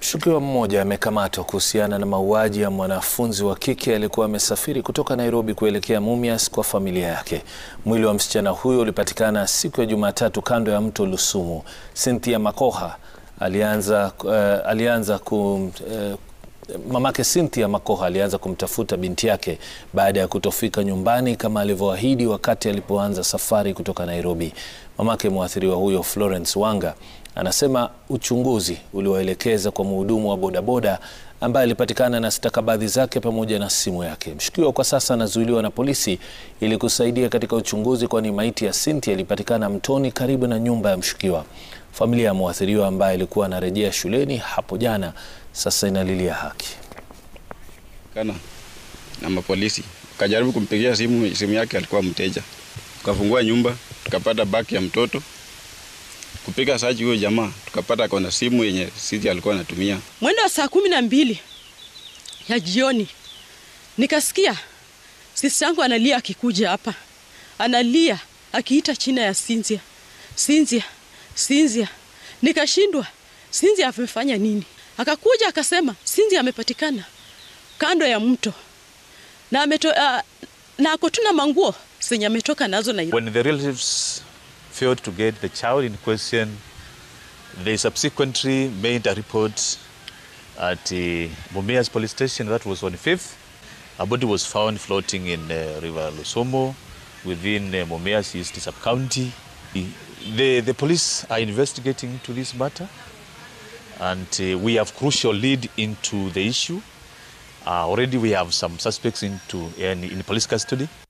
Mshukiwa mmoja amekamatwa kuhusiana na mauaji ya mwanafunzi wa kike aliyekuwa amesafiri kutoka Nairobi kuelekea Mumias kwa familia yake. Mwili wa msichana huyo ulipatikana siku ya Jumatatu kando ya mto Lusumu. Cynthia Makoha alianza, uh, alianza kum, uh, mamake Cynthia Makoha alianza kumtafuta binti yake baada ya kutofika nyumbani kama alivyoahidi wakati alipoanza safari kutoka Nairobi. Mamake mwathiriwa huyo Florence Wanga anasema uchunguzi uliwaelekeza kwa mhudumu wa bodaboda ambaye alipatikana na stakabadhi zake pamoja na simu yake. Mshukiwa kwa sasa anazuiliwa na polisi ili kusaidia katika uchunguzi, kwani maiti ya Cynthia ilipatikana mtoni karibu na nyumba ya mshukiwa. Familia ya mwathiriwa ambaye alikuwa anarejea shuleni hapo jana sasa inalilia haki. kana na mapolisi kajaribu kumpigia simu, simu yake alikuwa mteja, tukafungua nyumba tukapata baki ya mtoto kupiga saji huyo jamaa tukapata kona simu yenye sisi alikuwa anatumia. Mwendo wa saa kumi na mbili ya jioni nikasikia sisi yangu analia, akikuja hapa analia akiita china ya Cynthia, Cynthia, Cynthia. Nikashindwa, Cynthia amefanya nini? Akakuja akasema Cynthia amepatikana kando ya mto na ameto, uh, na ako tuna manguo zenye ametoka nazo na When the relatives failed to get the child in question, they subsequently made a report at uh, Mumias police station. That was on 5th. A body was found floating in uh, River Lusomo within uh, Mumias East sub-county. The, the police are investigating into this matter and uh, we have crucial lead into the issue. Uh, already we have some suspects into in, in police custody.